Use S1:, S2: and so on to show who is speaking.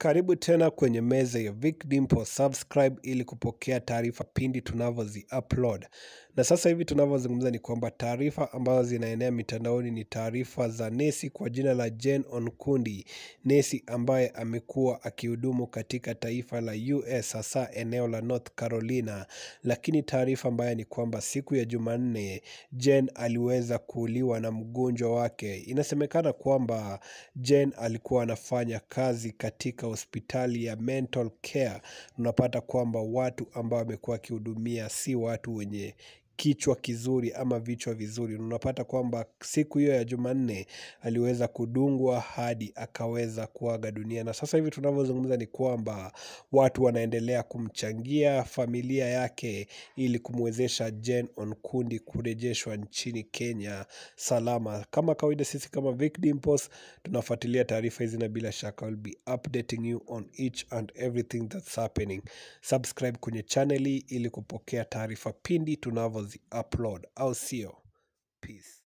S1: Karibu tena kwenye meza ya Vic Dimpo, subscribe ili kupokea taarifa pindi tunavyozi upload. Na sasa hivi tunavyozungumza ni kwamba taarifa ambazo zinaenea mitandaoni ni taarifa za nesi kwa jina la Jane Onkundi, nesi ambaye amekuwa akihudumu katika taifa la US hasa eneo la North Carolina. Lakini taarifa mbaya ni kwamba siku ya Jumanne Jane aliweza kuuliwa na mgonjwa wake. Inasemekana kwamba Jane alikuwa anafanya kazi katika hospitali ya mental care. Unapata kwamba watu ambao amekuwa akihudumia si watu wenye kichwa kizuri ama vichwa vizuri. Unapata kwamba siku hiyo ya Jumanne aliweza kudungwa hadi akaweza kuaga dunia. Na sasa hivi tunavyozungumza ni kwamba watu wanaendelea kumchangia familia yake ili kumwezesha Jane Onkundi kurejeshwa nchini Kenya salama. Kama kawaida sisi kama Vic Dimples tunafuatilia taarifa hizi na bila shaka will be updating you on each and everything that's happening. Subscribe kwenye channel hii ili kupokea taarifa pindi tunavyozi upload au sio? Peace.